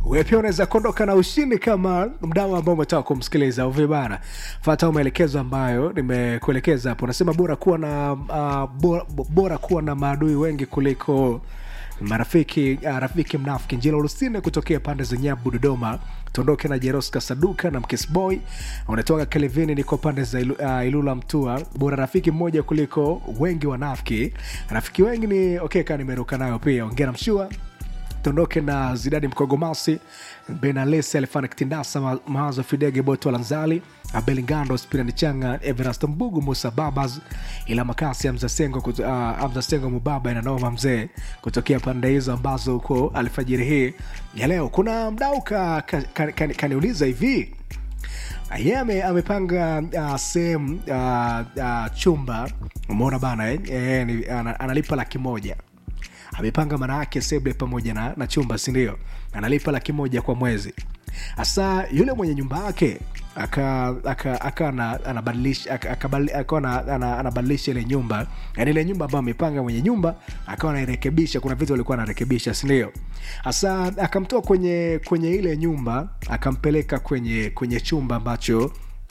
wewe pia unaweza kuondoka na ushindi kama mdau ambao umetoka kumsikiliza uvibana fata maelekezo ambayo nimekuelekeza hapo unasema bora kuwa na uh, bora, bora kuwa na maadui wengi kuliko marafiki uh, rafiki mnafiki njila lusine kutokea pande za nyabu dodoma tuondoke na jeroska saduka na mkisboy unatoka kelevini niko pande za ilu, uh, ilula mtua bora rafiki mmoja kuliko wengi wanafiki rafiki wengi ni okay kaa nimeruka nayo pia ongera mshua tuondoke na zidadi mkogomasi benalesi alifana kitindasa Ma- mawazo fidege boto lanzali abelingando spirani changa everast mbugu musa babas ila makasi amzasengo uh, amzasengo mubaba inanoma mzee kutokea pande hizo ambazo huko alfajiri hii ya leo kuna mdau kaniuliza ka, ka, ka, kaniuliza hivi ye ame, amepanga uh, sehemu uh, uh, chumba umeona bana eh? Eh, ni- ana- analipa laki moja amepanga maana yake seble pamoja na, na chumba sindio analipa laki moja kwa mwezi hasa yule mwenye nyumba yake aka aka aka ana- anabadilisha aka- akabali- akawa ana- ana- anabadilisha ile nyumba yani ile nyumba ambayo amepanga mwenye nyumba akawa anairekebisha kuna vitu alikuwa anarekebisha sindio hasa akamtoa kwenye kwenye ile nyumba akampeleka kwenye kwenye chumba ambacho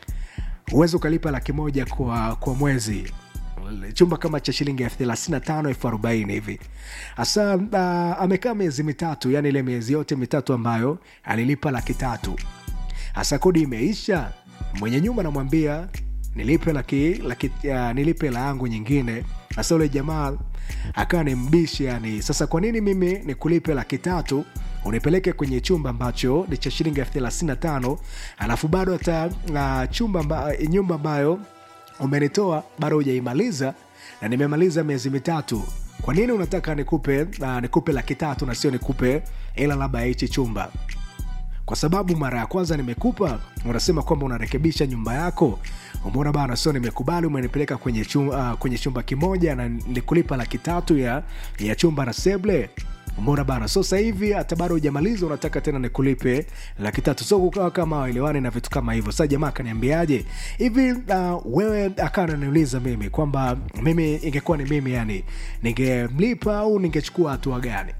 huwezi ukalipa laki moja kwa, kwa mwezi chumba kama cha shilingi elfu thelathini na tano elfu arobaini hivi hasa uh, amekaa miezi mitatu yani ile miezi yote mitatu ambayo alilipa laki tatu hasa kodi imeisha mwenye nyumba namwambia nilipe laki, laki uh, nilipe la yangu nyingine hasa ule jamaa akawa ni mbishi yani sasa kwa nini mimi nikulipe laki tatu unipeleke kwenye chumba ambacho ni cha shilingi elfu thelathini na tano alafu bado hata uh, chumba amba, nyumba ambayo umenitoa bado hujaimaliza na nimemaliza miezi mitatu kwa nini unataka nikupe uh, nikupe laki tatu na sio nikupe ila labda ya hichi chumba kwa sababu mara ya kwanza nimekupa unasema kwamba unarekebisha nyumba yako umeona bana sio nimekubali umenipeleka kwenye chumba, uh, kwenye chumba kimoja na nilikulipa laki tatu ya, ya chumba na seble umeona bana so sasa hivi hata bado hujamaliza unataka tena nikulipe laki tatu so kukawa kama waelewani na vitu kama hivyo sasa jamaa akaniambiaje hivi uh, wewe akawa ananiuliza mimi kwamba mimi ingekuwa ni mimi yani ningemlipa au ningechukua hatua gani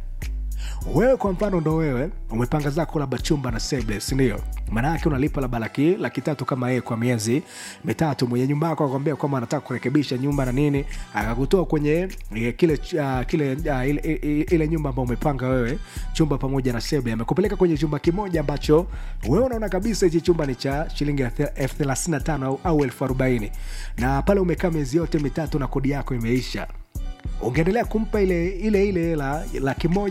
wewe kwa mfano ndo wewe umepanga zako labda chumba na seble sindio maanayake unalipa labda laki, laki tatu kama yeye kwa miezi mitatu mwenye nyumba yako akwambia kwamba anataka kurekebisha nyumba na nini akakutoa kwenye eh, kile uh, kile uh, ile, ile, ile nyumba ambayo umepanga wewe chumba pamoja na seble amekupeleka kwenye chumba kimoja ambacho wewe unaona kabisa hichi chumba ni cha shilingi elfu thelathini na tano au- au elfu arobaini na pale umekaa miezi yote mitatu na kodi yako imeisha ungeendelea kumpa ile ile ile hela laki moja